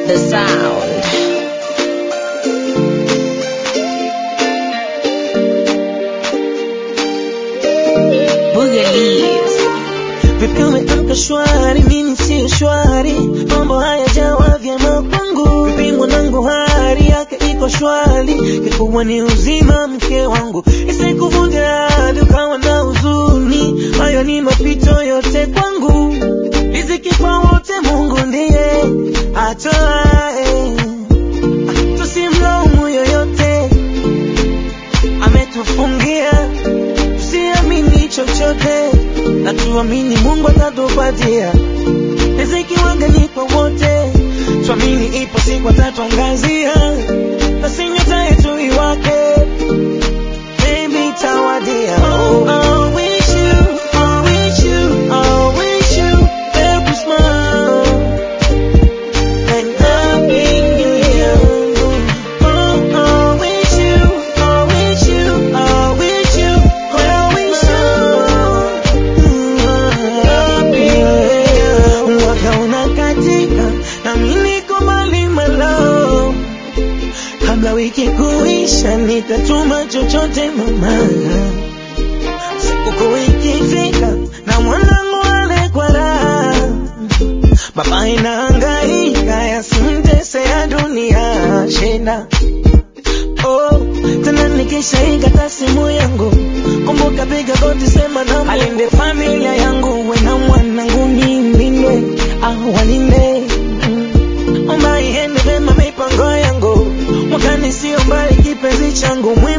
the sound. Boogalies. Vipi umeamka shwari, mimi si shwari, mambo hayajawa vyema kwangu. Vipi mwanangu, hali yake iko shwari, kikubwa ni uzima mke wangu, isikuvunja hadi ukawa na huzuni. Hayo ni mapito yote kwangu, riziki kwa wote Mungu ndiye atoae, tusimlaumu yoyote, ametufungia tusiamini chochote na tuamini Mungu atatupatia riziki wangani kwa wote, tuamini ipo siku atatuangazia, na si nyota yetu iwake, maybe itawadia. Oh, I wish you, I wish you, I wish you every smile and happy new year. Oh, I wish you, I wish you, I wish you, I wish you happy new year. Mwaka unakatika na mimi niko mbali malo, kabla wiki kuisha nitatuma chochote mama sikukuu ikifika na mwanangu ale kwa raha, baba inahangaika yasimtese ya dunia shida. Oh, tena nikishaikata simu yangu, kumbuka piga goti, sema na alinde familia yangu, we na mwanangu nilinde, ah, walinde Mm. omba iende vema mipango yangu, mwakani sio mbali, kipenzi changu mwe